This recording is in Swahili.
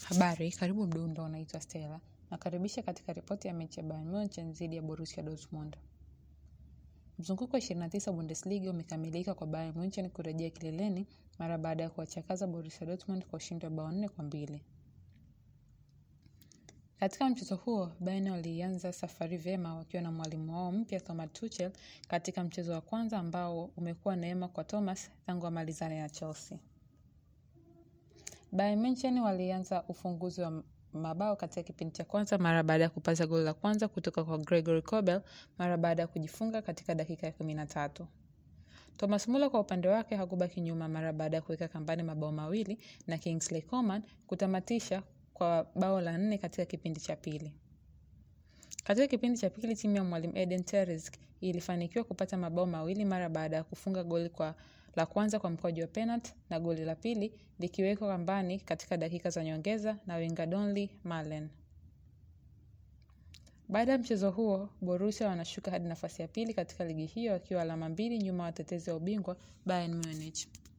Habari, karibu Mdundo, naitwa Stella. Nakaribisha katika ripoti ya mechi ya Bayern Munich dhidi ya Borussia Dortmund. Mzunguko wa 29 Bundesliga umekamilika kwa Bayern Munich kurejea kileleni mara baada ya kuwachakaza Borussia Dortmund kwa ushindi wa bao nne kwa mbili. Katika mchezo huo, Bayern walianza safari vyema wakiwa na mwalimu wao mpya Thomas Tuchel katika mchezo wa kwanza ambao umekuwa neema kwa Thomas tangu amalizane na Chelsea. Bayern Munich walianza ufunguzi wa mabao katika kipindi cha kwanza mara baada ya kupata goli la kwanza kutoka kwa Gregory Kobel mara baada ya kujifunga katika dakika ya kumi na tatu. Thomas Muller kwa upande wake hakubaki nyuma mara baada ya kuweka kambani mabao mawili na Kingsley Coman kutamatisha kwa bao la nne katika kipindi cha pili. Katika kipindi cha pili timu ya mwalimu Eden Terzic ilifanikiwa kupata mabao mawili mara baada ya kufunga goli kwa la kwanza kwa mkwaju wa penalti na goli la pili likiwekwa kambani katika dakika za nyongeza na winga Donny Malen. Baada ya mchezo huo, Borussia wanashuka hadi nafasi ya pili katika ligi hiyo wakiwa alama mbili nyuma watetezi wa ubingwa Bayern Munich.